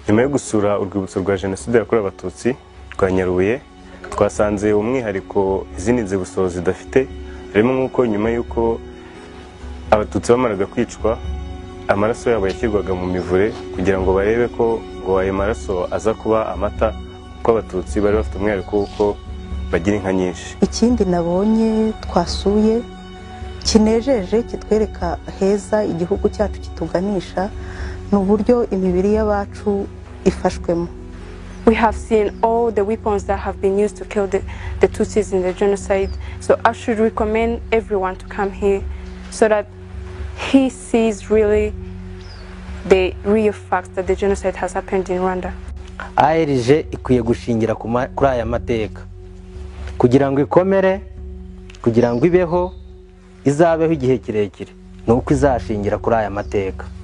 nyuma yo gusura urwibutso rwa jenoside yakorewe abatutsi rwa nyarubuye twasanze umwihariko izindi nzibutso zidafite harimo nk'uko nyuma y'uko abatutsi bamaraga kwicwa amaraso yabo yashyirwaga mu mivure kugira ngo barebe ko ngo ayo maraso aza kuba amata kuko abatutsi bari bafite umwihariko w'uko bagira inka nyinshi ikindi nabonye twasuye kinejeje kitwereka heza igihugu cyacu kituganisha ni uburyo imibiri y'abacu ifashwemo We have seen all the weapons that have been used to kill the, the Tutsis in the genocide. So I should recommend everyone to come here so that he sees really the real facts that the genocide has happened in Rwanda. arg ikwiye gushingira ku ma- kuri aya mateka kugira ngo ikomere kugira ngo ibeho izabeho igihe kirekire ni uko izashingira kuri aya mateka